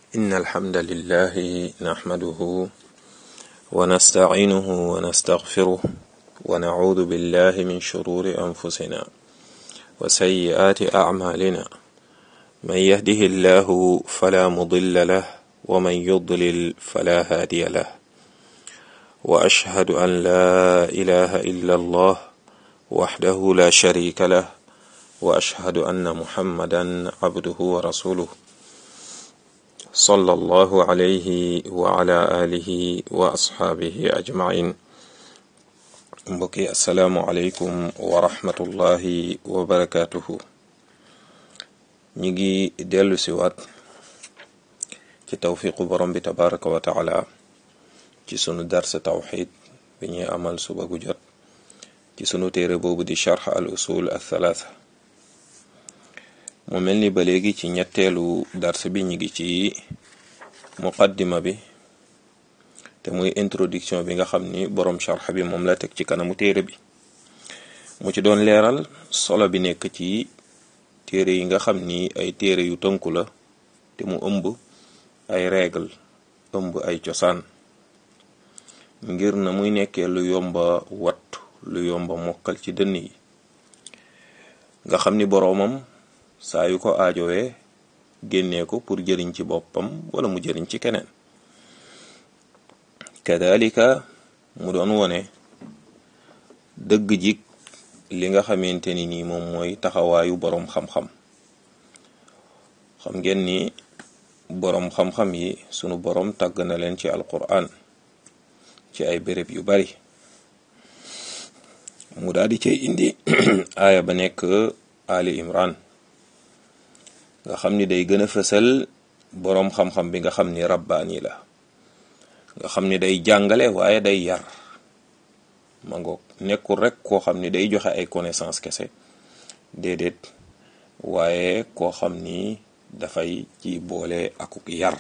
إن الحمد لله نحمده ونستعينه ونستغفره ونعوذ بالله من شرور أنفسنا وسيئات أعمالنا من يهده الله فلا مضل له ومن يضلل فلا هادي له وأشهد أن لا إله إلا الله وحده لا شريك له وأشهد أن محمدا عبده ورسوله صلى الله عليه وعلى آله وأصحابه أجمعين mbokki asalaamualeykum wa rahmatullahi wa barakaatuhu ñi ngi dellu si waat ci tawfiqu borom bi tabaraka wa taala ci sunu darsa tawxid bi ñuy amal suba gu jot ci sunu téere boobu di charx al usul al thalaatha mu mel ni ba léegi ci ñetteelu dars bi ñu ngi ci muqaddima bi te muy introduction bi nga xam ni borom charx bi moom la teg ci kanamu téere bi mu ci doon leeral solo bi nekk ci téere yi nga xam ni ay téere yu tënku la te mu ëmb ay règle ëmb ay cosaan ngir na muy nekkee lu yomba wat lu yomba mokkal ci dënn yi nga xam ni boroomam saa yu ko aajowee génnee ko pour jëriñ ci boppam wala mu jëriñ ci keneen kadalika mu doon wone dëgg jik li nga xamante ni nii moom mooy taxawaayu boroom xam-xam xam ngeen ni boroom xam-xam yi sunu boroom tàgg na leen ci alquran ci ay béréb yu bari mu daal di cay indi aaya ba nekk ali imran nga xam ni day gën a fësal boroom xam-xam bi nga xam ni rabbaani la nga xam ni day jàngale waaye day yar ma ngoog nekkul rek koo xam ni day joxe ay connaissance kese déedéet waaye koo xam ni dafay ci boole akuk yar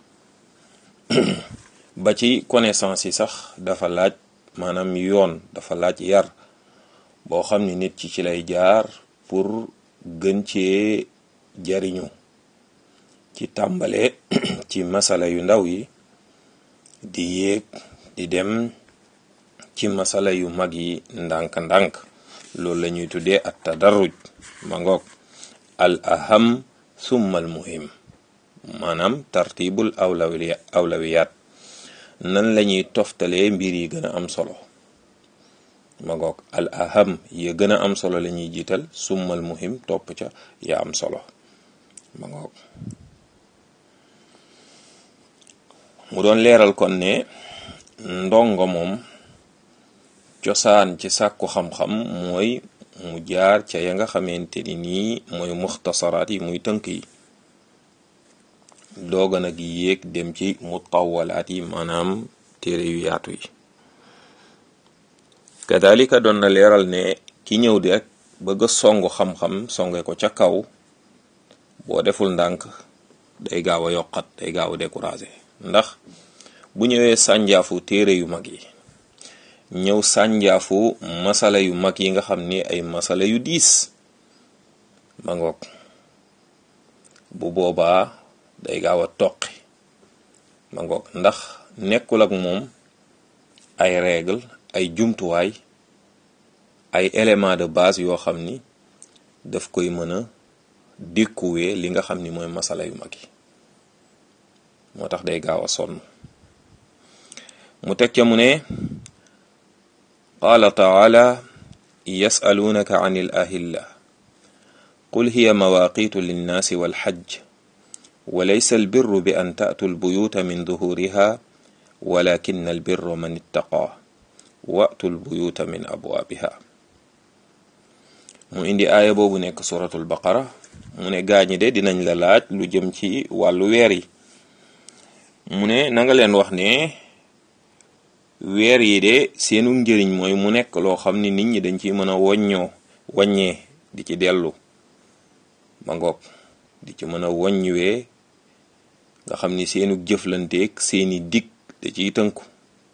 ba ci connaissance yi sax dafa laaj maanaam yoon dafa laaj yar boo xam ni nit ci ci lay jaar pour gën cee jariñu ci tàmbale ci masala yu ndaw yi di yéeg di dem ci masala yu mag yi ndànk-ndànk loolu la ñuy tuddee at tadarruj ma ngoog al aham summa al muhim maanaam tartibul awlawiya awlawiyat nan la ñuy toftalee mbir yi gën a am solo ma ngoog al aham ya gën a am solo la ñuy jiital summa al muhim topp ca ya am solo ma ngoog mu doon leeral kon ne ndongo moom cosaan ci sàkku xam-xam mooy mu jaar ca ya nga xamante ni nii mooy muxtasaraat yi muy tënk yi dooga nag yéeg dem ci mutawalaat yi maanaam téere yu yaatu yi kadalika doon na leeral ne ki ñëw di rek bëgg a songu xam-xam songe ko ca kaw boo deful ndànk day gaaw a yokkat day gaaw a découragé ndax bu ñëwee sànjaafu téere yu mag yi ñëw sànjaafu masala yu mag yi nga xam ni ay masala yu diis ma ngoog bu boobaa day gaaw a toqi ma ngoog ndax nekkul ak moom ay règle ay jumtuwaay ay élément de base yoo xam ni daf koy mën a dékkuwee li nga xam ni mooy masala yu mag yi moo tax day gaaw a sonn mu teg ca mu ne qaala taala yasaluunaka an il ahilla qul hiya mawaqitu linnaasi walxajj wa laysa albirru bi an taatu albuyuta min duhuriha walakin albirru man ittaqa watu albuyuta min abwaabiha mu indi aaya boobu nekk suratul baqara mu ne gaañi de dinañ la laaj lu jëm ci wàllu weer yi mu ne na nga leen wax ne weer yi de seenu njëriñ mooy mu nekk loo xam ni nit ñi dañ ci mën a woññoo waññee di ci dellu ma ngoog di ci mën a woññuwee nga xam ni seenu jëflanteeg seeni dig da ciy tënku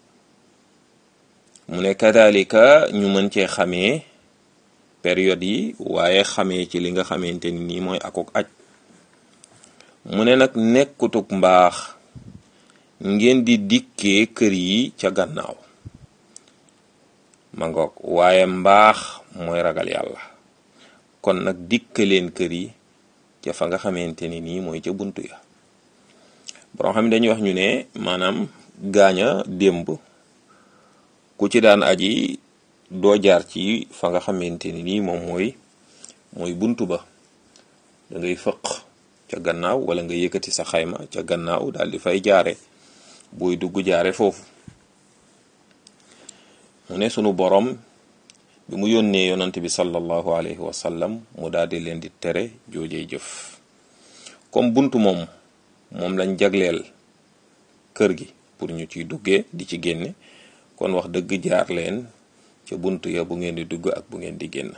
mu ne kadalika ñu mën cee xamee période yi waaye xamee ci li nga xamante ni nii mooy akuk aj mu ne nag nekkutug mbaax ngeen di dikkee kër yi ca gannaaw ma ngoog waaye mbaax mooy ragal yàlla kon nag dikka leen kër yi ca fa nga xamante ni nii mooy ca buntu ya borom xam ne dañuy wax ñu ne maanaam gaaña démb ku ci daan aji doo jaar ci fa nga xamante ni nii moom mooy mooy buntu ba da ngay fëq ca gannaaw wala nga yëkkati sa xayma ca gannaaw daal di fay jaare buy dugg jaare foofu mu ne sunu borom bi mu yónnee yonant bi sallallahu alayhi wa sallam mu daal di leen di tere joojee jëf comme buntu moom moom lañ jagleel kër gi pour ñu ciy duggee di ci génne kon wax dëgg jaar leen ca buntu ya bu ngeen di dugg ak bu ngeen di génn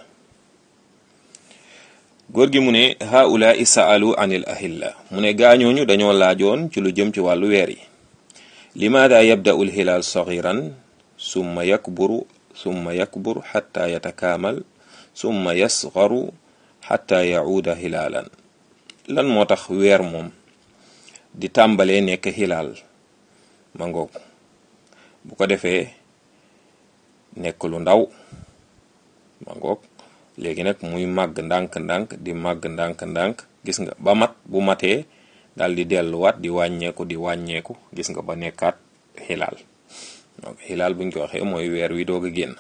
góor gi mu ne haulaai saalu anil ahilla mu ne gaañooñu dañoo laajoon ci lu jëm ci wàllu weer yi limaada yabda'u lhilaal sagiran summa yakburu summa yakbur xatta yatakaamal summa yasgaru xatta yacuuda hilaalan lan moo tax weer moom di tàmbalee nekk hilaal ma ngoog bu ko defee nekk lu ndaw ma ngoog léegi nag muy màgg ndànk-ndànk di màgg ndànk-ndànk gis nga ba mat bu matee dal di delluwaat di wàññeeku di wàññeeku gis nga ba nekkaat xilaal donc xilaal buñ ko waxee mooy weer wi doog a génn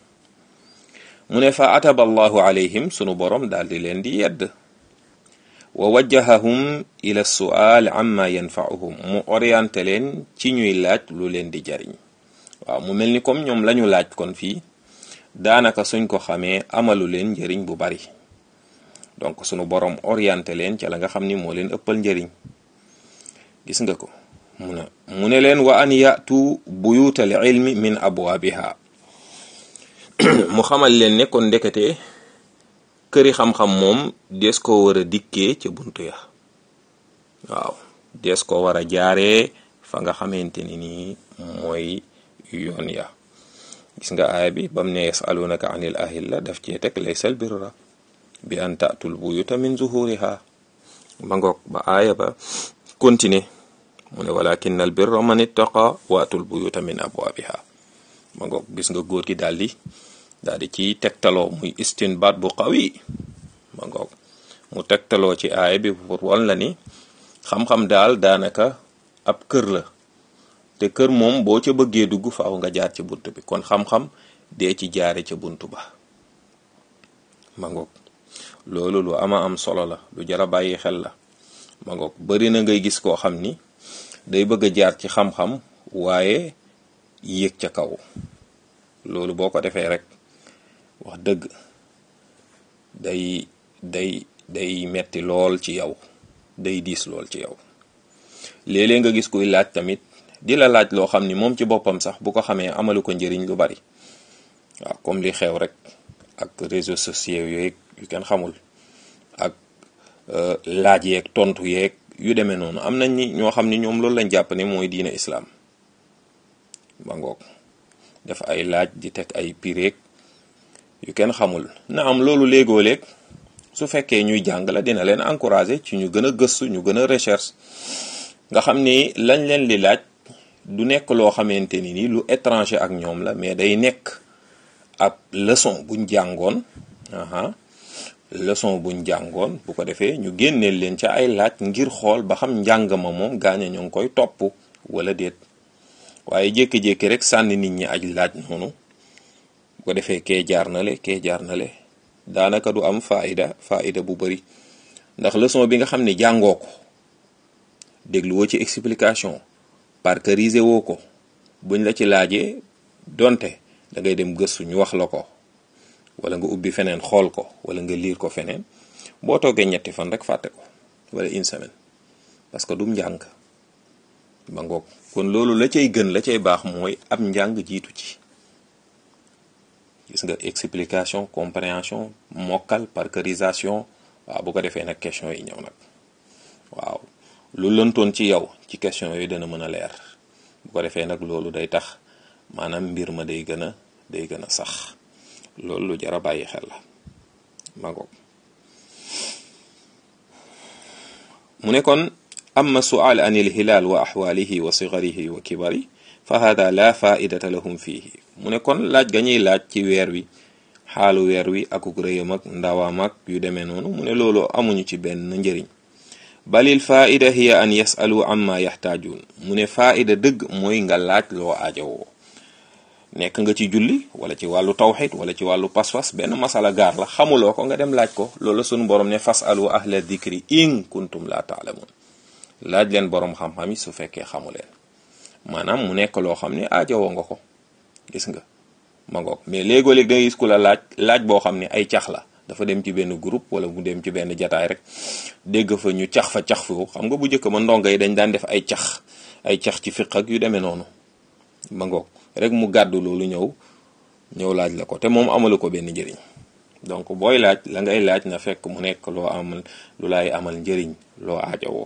mu ne fa ataba allahu alayhim sunu borom daal di leen di yedd wa wajjahahum ila sual amma yanfa'uhum mu orienté leen ci ñuy laaj lu leen di jariñ waaw mu mel ni comme ñoom lañu laaj kon fii daanaka suñ ko xamee amalu leen njëriñ bu bari donc sunu borom orienté leen ca la nga xam ni moo leen ëppal njëriñ gis nga ko mu ne mu ne leen wa an yatu buyutal ilmi min abwaabiha mu xamal leen ne kon ndekete këri xam-xam moom dees ko war a dikkee ca buntu ya waaw dees ko war a jaaree fa nga xamante ni nii mooy yoon ya gis nga aaya bi bam ne yasalunaka anil ahilla daf cee teg laysal birra bi an tatul buyuta min zuhuriha ba ngoog ba aaya ba continuer mu ne walakin al birra man ittaqa waatul buyuta min abwaabiha ma ngoog gis nga góor gi daal di daal di ci tegtaloo muy istinbaat bu qawi ma ngoog mu tegtaloo ci aaya bi pour wan la ni xam-xam daal daanaka ab kër la te kër moom boo ca bëggee dugg faaw nga jaar ci bunt bi kon xam-xam dee ci jaare ca bunt ba ma ngoog loolu lu ama am solo la lu jara bàyyi xel la ma ngoog bari na ngay gis koo xam ni day bëgg a jaar ci xam-xam waaye yéeg ca kaw loolu boo ko defee rek wax dëgg day day day metti lool ci yow day diis lool ci yow léeg-léeg nga gis kuy laaj tamit di la laaj loo xam ni moom ci boppam sax bu ko xamee amalu ko njëriñ lu bari waaw comme li xew rek ak réseaux sociaux yeeg yu kenn xamul ak laaj yeeg tontu yeeg yu demee noonu am nañ ni ñoo xam ni ñoom loolu lañ jàpp ne mooy diine islaam ba ngoog def ay laaj di teg ay pireeg yu kenn xamul na am loolu léegoo léeg su fekkee ñuy jàng la dina leen encourager ci ñu gën a gëstu ñu gën a recherche nga xam ni lañ leen di laaj du nekk loo xamante ni ni lu étranger ak ñoom la mais day nekk ab leçon buñ jàngoon aha leçon buñ jàngoon bu ko defee ñu génneel leen ca ay laaj ngir xool ba xam njàng ma moom gaaña ñoo ngi koy topp wala déet waaye jékki-jékki rek sànni nit ñi aj laaj noonu bu ko defee kee jaar na le kee jaar na le daanaka du am faida faida bu bari ndax leçon bi nga xam ne jàngoo ko déglu woo ci explication parceriser woo ko buñ la ci laajee donte da ngay dem gëstu ñu wax la ko wala nga ubbi feneen xool ko wala nga liir ko feneen boo toogee ñetti fan rek fàtte ko wala une semaine parce que dum njàng ba ngoog kon loolu la cay gën la cay baax mooy ab njàng jiitu ci gis nga explication compréhension mokkal parcerisation waaw bu ko defee nag question yi ñëw nag waaw lu lëntoon ci yow ci question yooyu dana mën a leer bu ko defee nag loolu day tax maanaam mbir ma day gën a day gën a sax loolu lu jar a bàyyi xel la ma ngoog mu ne kon amma sual an il hilal wa axwaalihi wa sigarihi wa kibari fa hada la faidata lahum fihi mu ne kon laaj ga ñuy laaj ci weer wi xaalu weer wi akuk rëyam ak ndawaam ak yu demee noonu mu ne loolu amuñu ci benn njëriñ balil faida hiya an yasalu amma yaxtaajuun mu ne faida dëgg mooy nga laaj loo aajowoo nekk nga ci julli wala ci wàllu tawxid wala ci wàllu pas-pas benn masala gaar la xamuloo ko nga dem laaj ko loolu sunu borom ne fasalu ahla dikri in kuntum la taalamun laaj leen borom xam-xam yi su fekkee xamu leen maanaam mu nekk loo xam ne aajowoo nga ko gis nga ma ngoog mais léegoo-léeg da ngay gis ku la laaj laaj boo xam ne ay cax la dafa dem ci benn groupe wala mu dem ci benn jataay rek dégg fa ñu cax fa cax fu xam nga bu njëkk ma ndongo yi dañ daan def ay cax ay cax ci fiq ak yu demee noonu ma ngoog rek mu gàddu loolu ñëw ñëw laaj la ko te moom amalu ko benn njëriñ donc booy laaj la ngay laaj na fekk mu nekk loo amal lu lay amal njëriñ loo aajowoo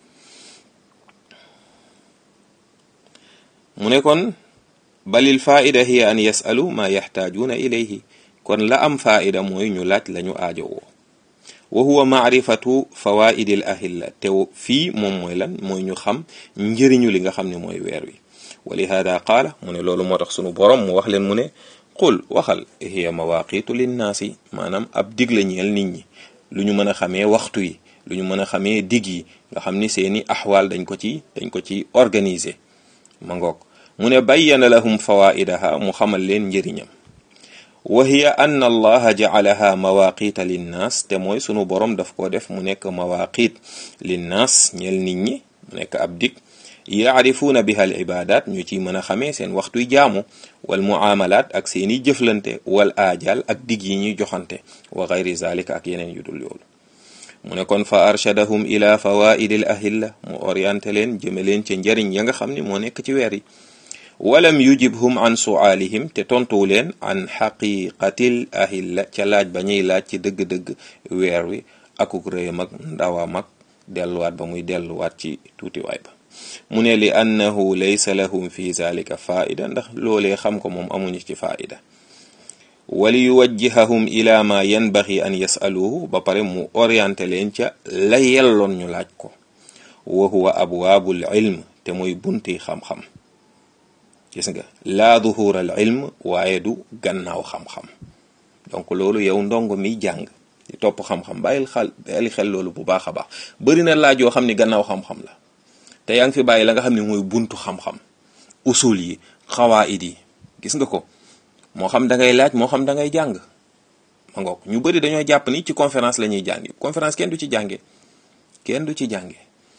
mu ne kon balil faida hiya an yasalu ma yaxtaajuuna ilayhi kon la am faida mooy ñu laaj lañu aajowoo wa huwa maarifatu fawaidil ahilla te fii moom mooy lan mooy ñu xam njëriñu li nga xam ne mooy weer wi wa lihada qaala mu ne loolu moo tax sunu borom mu wax leen mu ne qul waxal hiya mawaqitu linnaasi maanaam ab dig la ñeel nit ñi lu ñu mën a xamee waxtu yi lu ñu mën a xamee dig yi nga xam ni seeni axwaal dañ ko ci dañ ko ci organiser ma ngoog mu ne bayyana lahum fawaidaha mu xamal leen njëriñam wa hiya ann allaha jacalaha mawaqita linnaas te mooy sunu borom daf ko def mu nekk mawaqit linnaas ñeel nit ñi mu nekk ab dig yaarifuuna biha al ibadat ñu ci mën a xamee seen waxtuy jaamu wal muamalat ak seeni jëflante wal aajal ak dig yi ñuy joxante wa gayri zalika ak yeneen yu dul yoolu mu ne kon fa arshadahum ila fawaidil ahilla mu orienté leen jëme leen ca njariñ ya nga xam ne moo nekk ci weer yi walam yujibhum an suaalihim te tontuwu leen an xaqiqatil ahilla ca laaj ba ñuy laaj ci dëgg-dëgg weer wi akuk rëyam ak ndawaam ak delluwaat ba muy delluwaat ci tuutiwaay ba mu ne li annahu laysa lahum fi zalika faida ndax loolee xam ko moom amuñu ci faida wali yuwajjihahum ila ma yanbaxi an yasaluhu ba pare mu orienté leen ca la yelloon ñu laaj ko wa huwa abwaabul ilm te mooy bunti xam-xam gis nga laa duhur al ilm waaye du gannaaw xam-xam donc loolu yow ndongo mi jàng di topp xam-xam bàyyil xel bàyyil xel loolu bu baax a baax bëri na laaj yoo xam ni gannaaw xam-xam la te yaa ngi fi bàyyi la nga xam ne mooy buntu xam-xam usul yi xawaid yi gis nga ko moo xam da ngay laaj moo xam da ngay jàng ma ngoog ñu bëri dañoo jàpp ni ci conférence la ñuy jàngi conférence kenn du ci jànge kenn du ci jànge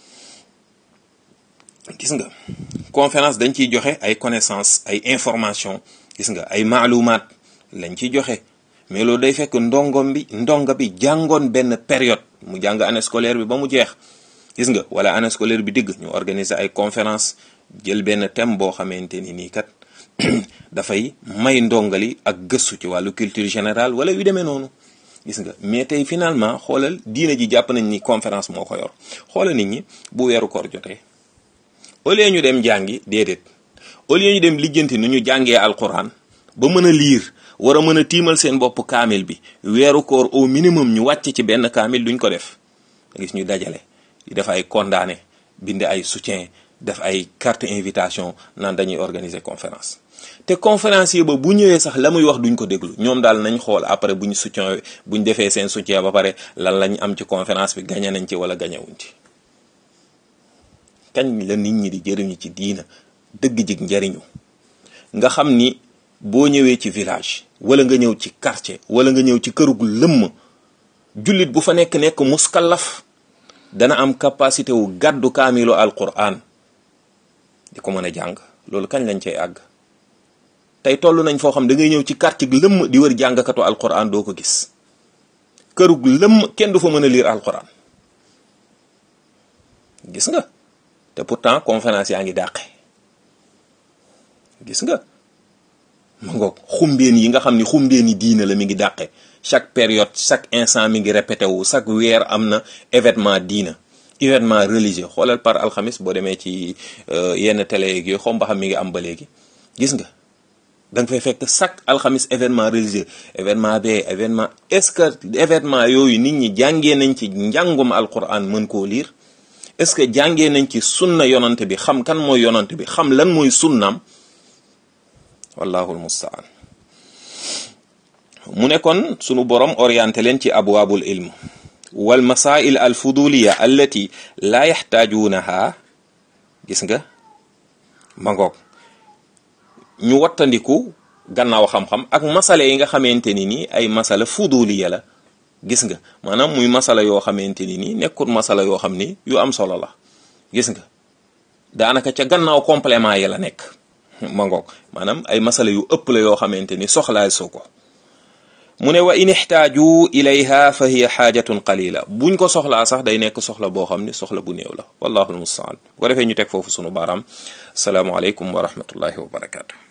gis nga conférence dañ ciy joxe ay connaissance ay information gis nga ay maalumaat lañ ciy joxe mais loolu day fekk ndongom bi ndonga bi jàngoon benn période mu jàng année scolaire bi ba mu jeex gis nga wala année scolaire bi digg ñu organiser ay conférence jël benn thème boo xamante ni nii kat dafay may ndongali ak gëstu ci wàllu culture générale wala yu demee noonu gis nga mais tey finalement xoolal diine ji jàpp nañ ni conférence moo ko yor xoolal nit ñi bu weeru koor jotee au lieu ñu dem jàngi déedéet au lieu ñu dem lijjanti nu ñu jàngee alquran ba mën a liir war a mën a tiimal seen bopp kaamil bi weeru koor au minimum ñu wàcc ci benn kaamil duñ ko def gis ñu dajale di def ay condamné bind ay soutien def ay carte invitation naan dañuy organiser conférence te conférencier ba bu ñëwee sax la muy wax duñ ko déglu ñoom daal nañ xool après buñ soutien buñ defee seen soutien ba pare lan lañ am ci conférence bi gañe nañ ci wala gañewuñ ci kañ la nit ñi di jëriñu ci diina dëgg jig njariñu nga xam ni boo ñëwee ci village wala nga ñëw ci quartier wala nga ñëw ci kërug lëmm jullit bu fa nekk nekk muskallaf dana am capacité wu gàddu kaamilu alquran di ko mën a jàng loolu kañ lañ cay àgg tey toll nañ foo xam da ngay ñëw ci quartier lëmm di wër jàngkatu alquran doo ko gis kërug lëmm kenn du fa mën a lire alquran gis nga te pourtant conférence yaa ngi dàqe gis nga ma ngoog xumbeen yi nga xam ni xumbeen yi diina la mi ngi dàqe chaque période chaque instant mi ngi répété wu chaque weer am na événement diina événement religieux xoolal par alxamis boo demee ci yenn télé yeeg yooyu xom ba xam mi ngi am ba léegi gis nga da nga fay fekk chaque alxamis événement religieux événement bee événement est-ce que événement yooyu nit ñi jàngee nañ ci njàngum alquran mën koo liir est-ce que jàngee nañ ci sunna yonante bi xam kan mooy yonante bi xam lan mooy sunnaam wallahu almustaan mu ne kon sunu borom orienté leen ci abwaabul ilm wal masail al fuduliya allati laa yaxtaajuunaha gis nga ma ngoog ñu wattandiku gannaaw xam-xam ak masala yi nga xamante ni nii ay masala fuduliya la gis nga maanaam muy masala yoo xamante ni nii nekkul masala yoo xam ni yu am solo la gis nga daanaka ca gannaaw complément yi la nekk ma ngoog maanaam ay masala yu ëpp la yoo xamante ni soxlaay su ko mu ne wa in ixtaaju ilayha fa hiya xaajatun qalila buñ ko soxlaa sax day nekk soxla boo xam ni soxla bu néew la wallahu almustaan bu ko defee ñu teg foofu sunu baaraam salaamualeykum wa rahmatullahi wa barakaatu